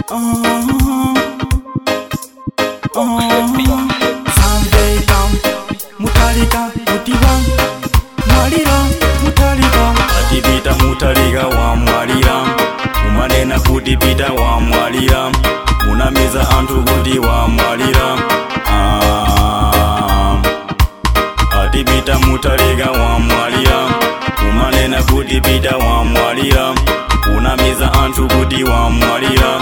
samveka mutalika kutiwa mwalira mutalika atipita mutalika wa mwalira umanena kuti pita wa mwalira unamiza anthu kuti wa mwalira ah. atipita mutalika wa mwalira umanena kuti pita wa mwalira unamiza anthu kuti wa mwalira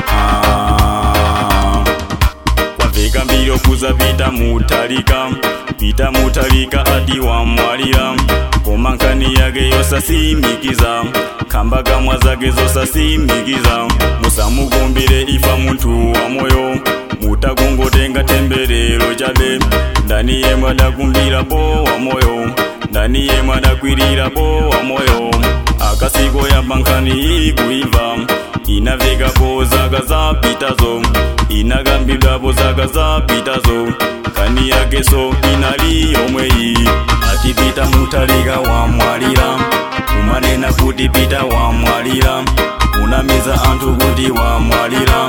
ah. kwamveka mbiri okuza pita mutalika pita mutalika ati wa mwalira koma nkhani yake yosasimikiza khamba kamwa zake zosasimikiza musamukumbire ifa munthu wa moyo mutakungotenga temberero chabe ndani yemwe adakumbirapo wa moyo ndani yemwe adakwirirapo wa moyo akasiko yamba nkhani ikuimva inavekapo zaka zapitazo inakambidwapo zaka zapitazo nkhani yakeso inali yomweyi atipita mutalika wa mwalira umanena kuti pita wa mwalira unamiza anthu kuti wa mwalira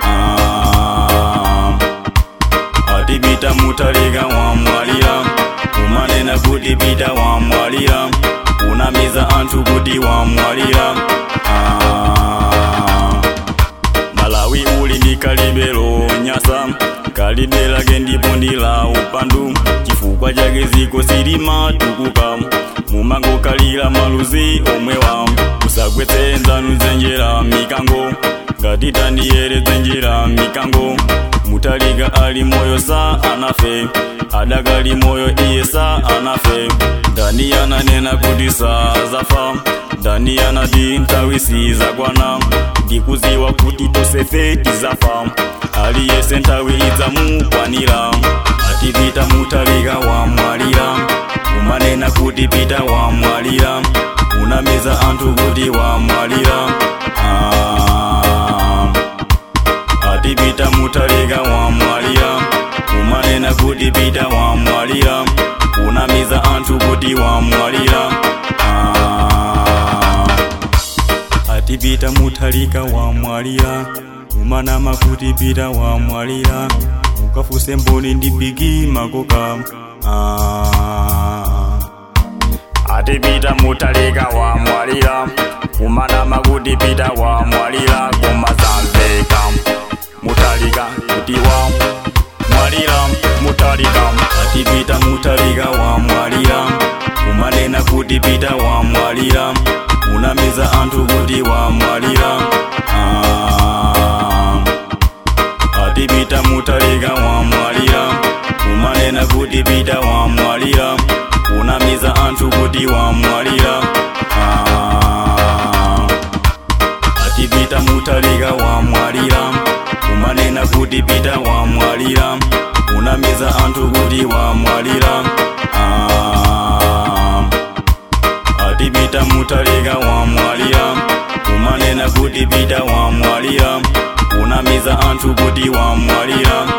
ah. atipita mutalika wa mwalira umanena kuti pita wa mwalira unamiza anthu kuti wa mwalira ah. malawi uli ndi kalibelo nyasa kalidwe lake ndipo ndi la upandu chifukwa chake ziko silimatukuka mumangokalira maluzi omwewa musagwetse nzanu zenjera mikango ngati tandiyere zenjera mikango mutalika ali moyo sa anafe adakali moyo iye sa anafe ndani yananena kuti sa zafa ndani yanati nthawi sizakwana ndikuziwa kuti tosefe tizafa aliyese nthawi idzamukwanira atipita mutalika wa mwalira umanena kuti pita wa mwalira unamiza anthu kuti wa mwalira ah. atipita mutalika wa mwalira umanena kuti pita wa mwalira unamiza anthu kuti wa mwalira ah. atipita mutalika wa mwalira umanama kuti pita wa mwalira ukafuse mboni ndi bigi makoka ah. atipita mutalika wa mwalira umanama kuti pita wa mwalira koma zamveka mutalika kuti wa mwalira mutalika atipita mutalika wa mwalira umanena kuti pita wa mwalira unamiza anthu kuti wa mwalira ah. atipita mutalika wa mwalira umanena kuti pita wa mwalira unamiza anthu kuti wa mwalira ah. atipita mutalika wa mwalira umanena kuti pita wa mwalira unamiza anthu kuti wa mwalira ah. atipita mutalika wa mwalira umanena kuti pita wa mwalira unamiza anthu kuti wa mwalira